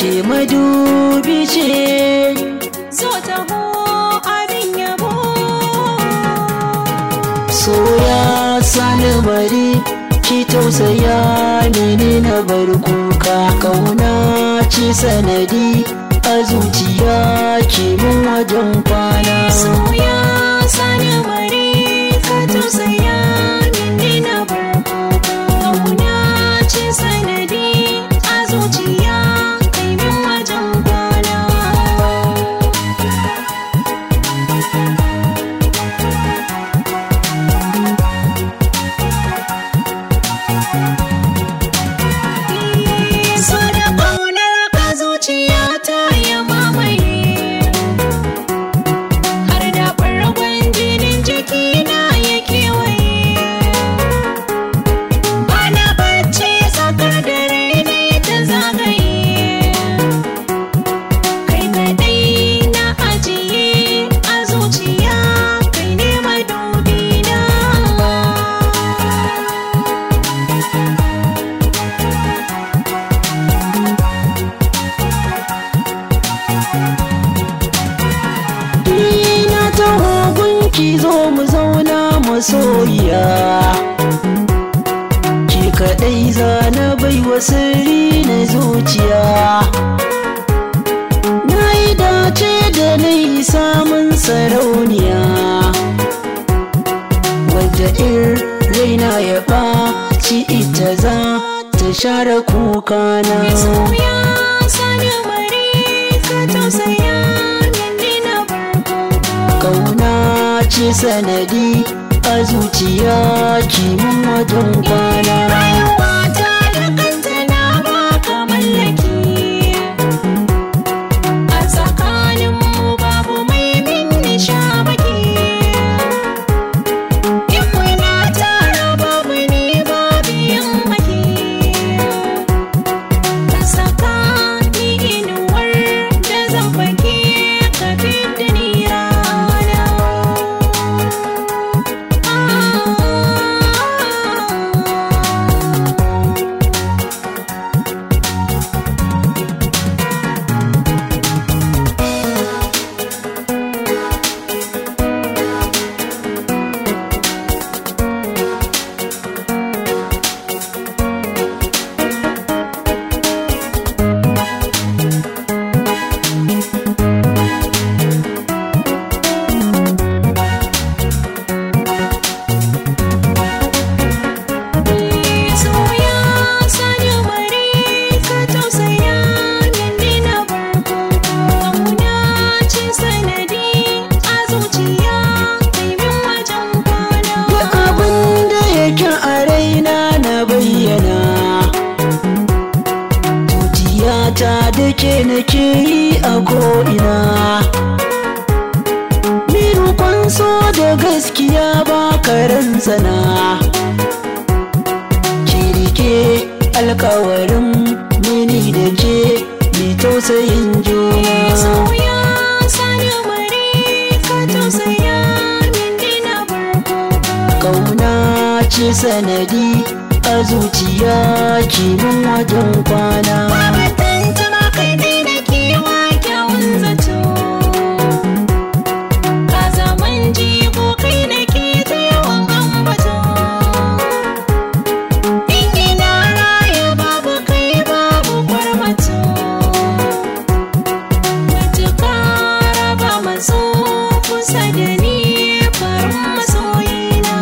ke madubi ce zo taho abin yabo soya sani bari ki tausaya mini na bar kuka kauna ce sanadi a zuciya ki mun wajen kwana soya sani mare ka tausaya mini na barko kauna ce sanadi a zuciya kai min wajen kwana so da ƙaunar ka zuciya ta ya mamaye har da ɓargon jinin jikina ya kewaye bana bacci tsakar dare ne ta zagaye kai kaɗai na ajiye a zuciya kai ne madubina Ina taho gunki zo mu zauna masoyiya Ki kaɗai zana bai wa sirri na zuciya Na yi dace da na yi samun sarauniya Wadda in raina ya ɓaci ita za ta share kukana Soya sani mare ka tausaya mini na barko Kauna ce sanadi a zuciya kimin wajen kwana Rayuwata da kanta na baka mallaki A tsakaninmu babu mai min shamaki In muna tara babu ni babu yin maki Ka saka ni inuwar da zan fake ka fidda ni rana Soya sani mare ka tausaya mini na barko Kauna ce sanadi a zuciya kai min wajen kwana Duk abin da yake a raina na bayyana Zuciyata da ke nake yi a ko'ina Ni roƙon so da gaskiya ba karen sana Ki rike alkawarin mini da ke mai tausayin juna Soya sani mare ka tausaya mini na barko Kauna ce sanadi a zuciya kimin wajen kwana Babu tantama kai dai da kewa kyawun zato Ka zaman jigo kai da ke ta yawan ambato In ina raya babu kai babu kwarmato Matuka raba maso kusa da ni farin masoyina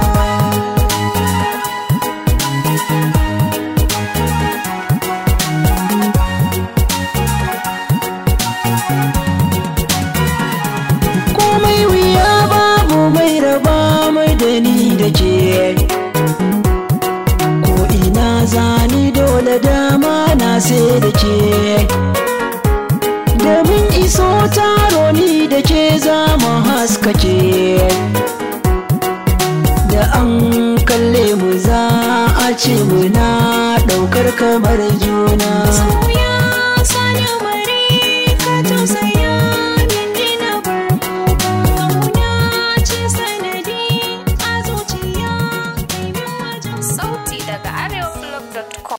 komai wuya babu mai raba mai da ni da ke ko ina zani dole dama na sai da ke domin iso taro ni da ke zama haskake da an kalle mu za a ce muna ɗaukar kamar juna Soya sani mare ka tausaya mini na barko Kauna ce sanadi a zuciya kai min wajen Sauti daga arewablog.com